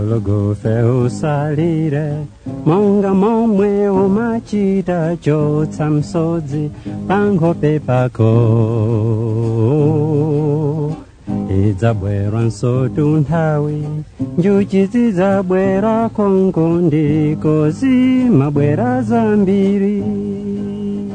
gologofe usalire monga momwe umachita chotsa msodzi pankhope pako idzabwera nsotu nthawi njuchi zidzabwera konko ndiko zimabwera zambiri